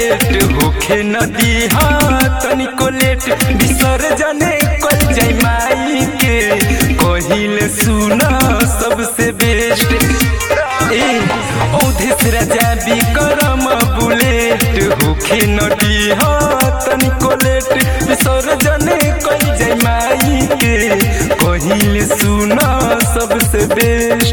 late होखे नदी हाँ तनिको लेट विसर्जन कल जाई माई के कहिले सुना सबसे बेस्ट ए औधेस राजा भी करम बुलेट होखे नदी हाँ तनिको लेट विसर्जन कल जाई माई के कहिले सुना सबसे बेस्ट